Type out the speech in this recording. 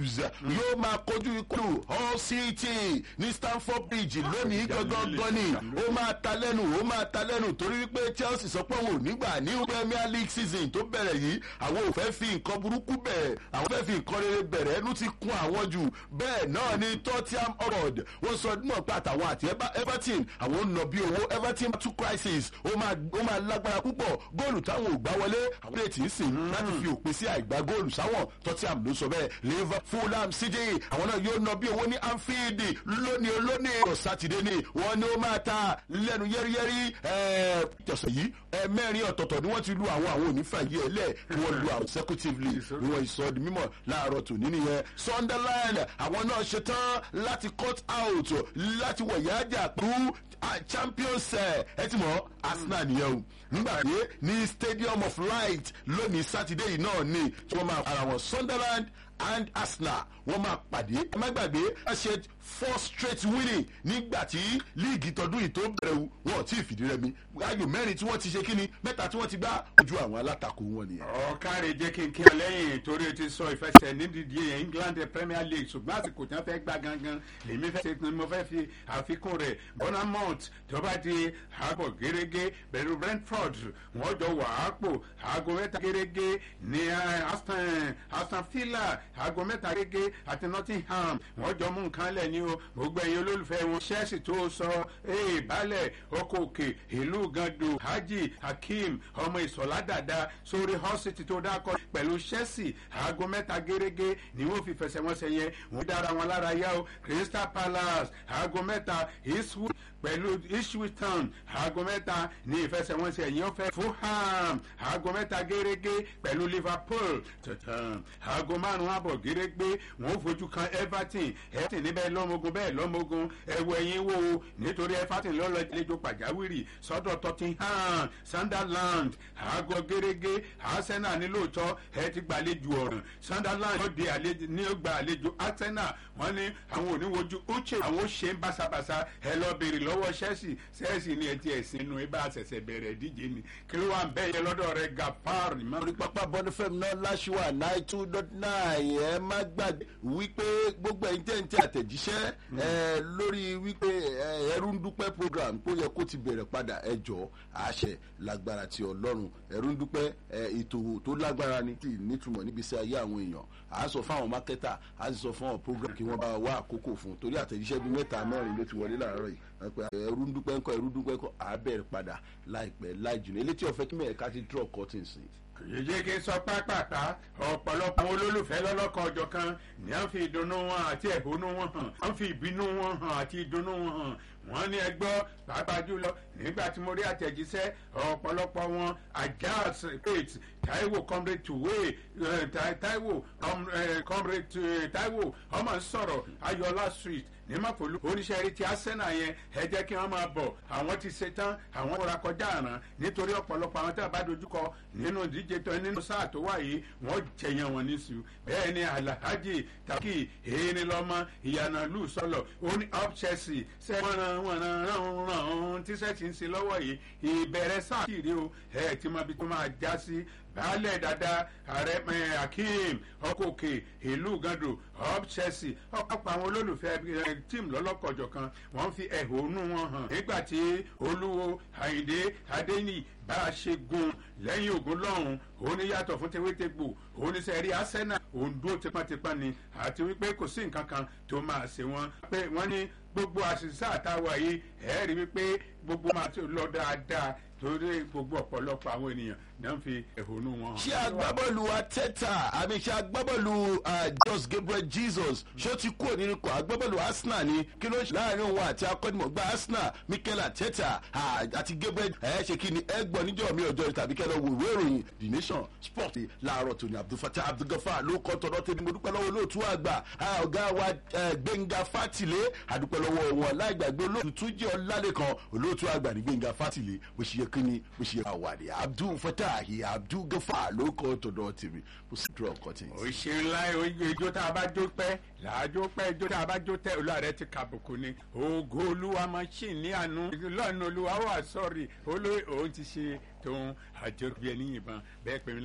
wolves yóò máa kojú ikú hull city ní stamford bridge lónìí gangan ni ó máa ta lẹ́nu ó máa ta lẹ́nu torí wípé chelsea sọ pé òun ò nígbà ní premier league season tó bẹ̀rẹ̀ yìí àwọn ò fẹ́ fi nǹkan burúkú bẹ̀rẹ̀ àwọn fẹ́ fi nǹkan rere bẹ̀rẹ̀ ẹnu ti kún àwọn jù bẹ́ẹ̀ náà ni tottenham hotspur wọ́n sọ náà pé àtàwọn àti everton àwọn ń nà bí owó everton two crisis ó máa ó máa lágbára púpọ̀ góòlù táwọn ò gbá wọlé àwọn ètí ń sìn láti fi òpin sí àìgbá góòlù sáwọn tottenham ló sọ bẹ́ẹ̀ liverpool fulham city àwọn náà yóò nà bí owó ní anfield lónìí olónìí ọ̀rọ̀ sátidé ni wọ́n ní ó máa ta lẹ́nu yẹ́rìyẹ́rì ẹ̀ẹ́dẹ̀sọ̀ yìí ẹ̀ẹ́mẹ́rin ọ̀tọ̀ọ̀tọ̀ ni wọ́n ti lu àwọn àwọn onífàyè ẹ̀lẹ́ kí wọ́n lu àwọn consecutively ni wọ́n sọ di mímọ̀ láàárọ̀ tòní nìyẹn sunderland àwọn náà ṣetán láti cut out láti wọ̀yájà pẹ̀lú champions ẹ ti mọ̀ arsenal nìyẹn o nígbà tí ní stadium of light lónìí sátidé yìí náà ni tí wọ́n máa ara wọn sunderland and arsenal wọ́n máa pàdé ẹ má gbàgbé ẹ ṣe four straight winning nígbà tí líìgì tọdún yìí tó bẹ̀rẹ̀ wọn ò tí ì fìdí rẹmi ayò mẹ́rin tí wọ́n ti ṣe kíni mẹ́ta tí wọ́n ti gbá ojú àwọn alátakò wọn nìyẹn. ọ̀kàrẹ̀ jẹ́ kí n kí ọ lẹ́yìn torí o ti sọ ìfẹsẹ̀ nídìí england premier league ṣùgbọ́n àsìkò tí wọ́n fẹ́ gbá gangan lèmi fẹ́ ṣe mo fẹ́ fi àfikún rẹ̀ bonamont tó bá di àbọ̀ gẹ́gẹ́ pẹ̀lú brentford wọ́n jọ wà á pò aago mẹ́ta gẹ́gẹ́ ní aston villa aago mẹ́ta gẹ́gẹ́ àti nottingham wọ́n jọ mú nǹkan lẹ̀ ní o gbogbo ẹ̀yin olólùfẹ́ wọn chelsea tó sọ ee balẹ̀ ọkọ̀ òkè ìlú gando haji hakeem ọmọ ìsọ̀lá dàda sórí hositi tó dákọ̀ pẹ̀lú chelsea aago mẹ́ta gẹ́gẹ́ ni wọ́n fi fẹsẹ̀ wọn ṣe yẹn wọ́n dára wọn lára yá o crystal palace aago mẹ́ta eastwood pẹ̀lú ipswich town aago mẹ́ta ní ìfẹsẹ̀wọnsẹ̀ ẹ̀yìn ọ̀fẹ́ fulham aago mẹ́ta gẹ́gẹ́ pẹ̀lú liverpool tọ̀tàn aago márùn-ún àbọ̀ gẹ́gẹ́ wọ́n fojú kan everton everton níbẹ̀ lọ́mọgun bẹ́ẹ̀ lọ́mọgun ẹ̀wọ̀ ẹ̀yìn wo nítorí everton lọ́lọ́jọ́ pàjáwìrì sọ́dọ̀ tottenham sunderland aago gẹ́gẹ́ arsenal ní lóòótọ́ ẹ ti gbàlejò ọ̀ràn sunderland ó di àlejò ní ó gba àlejò arsenal wọ́n ní àwọn oníwojú uche àwọn ó ṣe ń báṣabàṣa ẹ lọ béèrè lọ́wọ́ chelsea chelsea ní ẹtí ẹ̀sìn inú ibà àṣẹ̀ṣẹ̀ bẹ̀rẹ̀ ìdíje ni kí ló wà ń bẹ́ yẹ lọ́dọ̀ rẹ gafar ni mọ́. orí pápá bọ́dúfẹ́m náà láṣùwà nine two dot nine ẹ má gbàgbé wípé gbogbo ẹ̀yin tẹ̀ ń tẹ àtẹ̀jíṣẹ́ ẹ lórí wípé ẹrú ń dúpẹ́ program tó yẹ kó ti bẹ̀rẹ̀ padà ẹ jọ àṣẹ lágbára ti ọlọ́run ẹrú ń dúpẹ́ ètò tó lágbára ni tí nítumọ̀ níbi sí ayé àwọn èèyàn à á sọ fáwọn mákẹ́tà à á sì sọ fún àwọn program kí wọ́n bá wá àkókò fún torí àtẹ̀jíṣẹ́ bíi mẹ́ta mẹ́rin ló ti wọlé láàárọ̀ yìí pé ẹrú ń dúpẹ́ ńkọ ẹrú dúpẹ́ ńkọ àbẹ̀rẹ̀ padà láìpẹ́ láì jùlọ elétí ọ̀fẹ́ kí mẹ́ẹ̀ká ti draw curtains ni. yèyé kí n sọ pápápá ọ̀pọ̀lọpọ̀ àwọn olólùfẹ́ lọ́lọ́kan ọjọ́ kan ní à ń fi ìdùnnú wọn àti ẹ̀hónú wọn hàn à ń fi ìbínú wọn hàn àti ìdùnnú wọn hàn wọ́n ní ẹgbọ́ pàápàá jùlọ nígbà tí mo rí àtẹ̀jíṣẹ́ ọ̀pọ̀lọpọ̀ wọn ajaz faith taiwo comrade tuwe taiwo comrade taiwo ọmọ sọ̀rọ̀ ayọ̀lá street ní mọ̀pọ̀lú oníṣẹ́ rí ti arsenal yẹn ẹ jẹ́ kí wọ́n máa bọ̀ àwọn ti ṣe tán àwọn kóra kọjá àràn nítorí ọ̀pọ̀lọpọ̀ àwọn tí a bá dojúkọ nínú ìdíje tó nínú sáà tó wà yìí wọ́n jẹyàn wọn níṣu bẹ́ẹ̀ ni alhaji taki èyí lọ́mọ ìyànà lù sọ̀lọ̀ ó ní up chelsea ṣe wọ́n ran wọ́n ran ran ran tí sẹ́ẹ̀tì ń ṣe lọ́wọ́ yìí ìbẹ̀rẹ̀ sáà kiri o ẹ̀ tí mo bí tó máa já sí baálẹ̀ dada ààrẹ akeem ọkọ̀ọ̀kẹ́ ìlú gando up chelsea ọ̀pọ̀ àwọn olólùfẹ́ tíìmù lọ́lọ́kọ̀jọ̀ kan wọ́n fi ẹ̀hónú wọn hàn nígbà tí olúwo àyìndé adéyìn bá a ṣe gun lẹ́yìn ogun lọ́hùn òun ní yàtọ̀ fún tewétegbò òun ní sẹ́rí arsenal òun dúró tipátipá ni àti wípé kò sí nǹkan kan tó máa ṣe wọ́n pé wọ́n ní gbogbo àṣìṣe àtàwà yìí ẹ̀ẹ́rì wípé gbogbo máa ti lọ dáadáa torí gbogbo ọ̀pọ̀lọpọ̀ àwọn ènìyàn náà ń fi ẹ̀hónú wọn hàn. ṣé agbábọ́ọ̀lù ateta àmì ṣé agbábọ́ọ̀lù jos gabriel jesus ṣé ó ti kúrò nínú ikọ̀ agbábọ́ọ̀lù arsenal ni kí ló ṣe láàrin òun àti akọ́nimọ̀gbá arsenal mikel ateta àti gabriel ẹ̀ ṣe kí ni ẹ gbọ́ níjọ́ mi ọjọ́ tàbí kẹ́ lọ wo ìwé ìròyìn the nation sport láàárọ̀ tòní abdulfatah abdulgafa ló kọ́ tọ́dọ̀ tẹ́ni mo dúpẹ́ lọ́wọ́ olóòtú àgbà ọ̀gá wa gbẹ̀ngà fátìlé àdúpẹ́ lọ́wọ́ wọn láìgbàgbé olóòtú tún jẹ́ ọlálẹ́kan olóòtú àgbà ní gbẹ̀ngà fátìlé bó ṣe yẹ kí ni bó ṣe yẹ ká wà ní abdulfatah abdulgafa ló kọ́ tọ́dọ̀ tèmi bó sì dúró ọkọ tí. òṣè ńlá ijó tá a bá jó pẹ́ làájó pẹ́ ijó tá a bá jó tẹ́ olúwa rẹ ti kàbùkù ni ògo olúwa machine ní àánú lọ́nà olúwa wà sọ́ọ̀rì olóyè òun ti ṣe tóun àjọbí ẹni yìnbọn bẹ́ẹ̀ pé